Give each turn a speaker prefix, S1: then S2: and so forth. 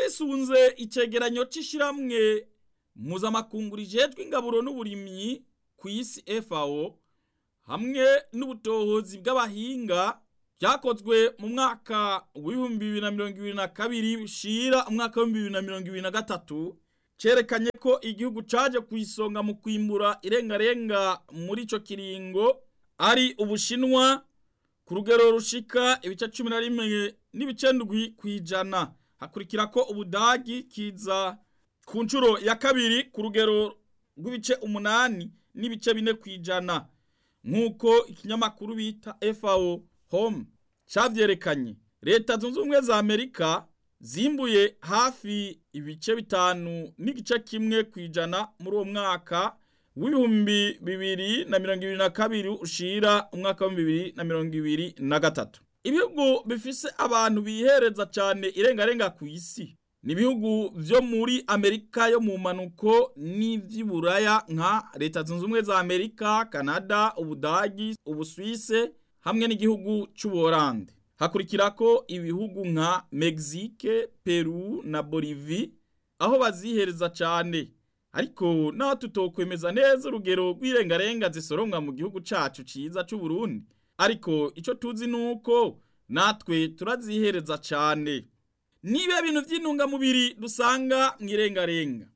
S1: twisunze icegeranyo c'ishiramwe mpuzamakungu rijejwe ingaburo n'uburimyi ku isi FAO hamwe n'ubutohozi bw'abahinga byakozwe mu mwaka w'ibihumbi bibiri na mirongo ibiri na kabiri bushira umwaka w'ibihumbi bibiri na mirongo ibiri na gatatu cerekanye ko igihugu caje ku isonga mu kwimbura irengarenga muri ico kiringo ari ubushinwa ku rugero rushika ibice cumi na rimwe n'ibice ndwi kw'ijana hakurikira ko ubudagi kiza ku nshuro ya kabiri ku rugero rw'ibice umunani n'ibice bine kw'ijana nk'uko ikinyamakuru bita FAO Home cavyerekanye leta zunze ubumwe za Amerika zimbuye hafi ibice bitanu n'igice kimwe kw'ijana muri uwo mwaka w'ibihumbi bibiri na mirongo ibiri na kabiri ushira umwaka w'ibihumbi bibiri na mirongo ibiri na gatatu ibihugu bifise abantu bihereza cane irengarenga ku isi ni ibihugu vyo muri amerika yo mu manuko n'ivy'iburaya nka leta zunze ubumwe za amerika kanada ubudagi ubuswise hamwe n'igihugu c'ubuholande hakurikirako ibihugu nka mexique peru na bolivie aho bazihereza cane ariko naho tutokwemeza neza urugero rw'irengarenga zisoromwa mu gihugu cacu ciza c'uburundi ariko ico tuzi nuko natwe turazihereza cane niba bintu vy'intungamubiri dusanga mw'irengarenga